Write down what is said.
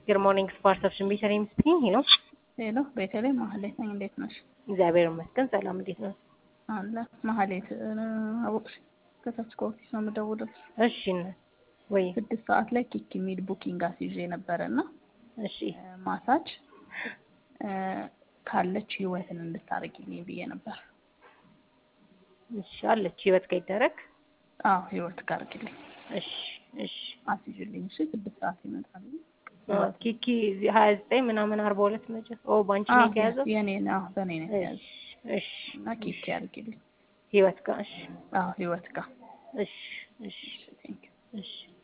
Good morning, Sparks of Shimbi Sharim speaking. Hello. ሄሎ ቤተልሔም ማህሌት ነኝ። እንዴት ነሽ? እግዚአብሔር ይመስገን ሰላም። እንዴት ነው? አለ ማህሌት አወቅሽ? ከታች ከኦፊስ ነው የምደውለው። እሺ ነ- ወይ ስድስት ሰዓት ላይ ኪክ የሚል ቡኪንግ አስይዤ ነበረ እና እሺ ማሳጅ እ፣ ካለች ህይወትን እንድታደርጊልኝ ብዬ ነበር። እሺ አለች ህይወት ጋር ይደረግ። አዎ ህይወት ጋር አድርጊልኝ እሺ እሺ አስይዥልኝ። እሺ ስድስት ሰዓት ይመጣሉ። አ፣ ኪኪ ሀያ ዘጠኝ ምናምን አርባ ሁለት መጨ ኦ ባንቺ ነው የተያዘው። የኔ ነው በእኔ ነው የተያዘ እሺ እሺ እና ኪክ ያድርጊልኝ። ህይወት ጋር እሺ አዎ ህይወት ጋር እሺ እሺ ቴንክ እሺ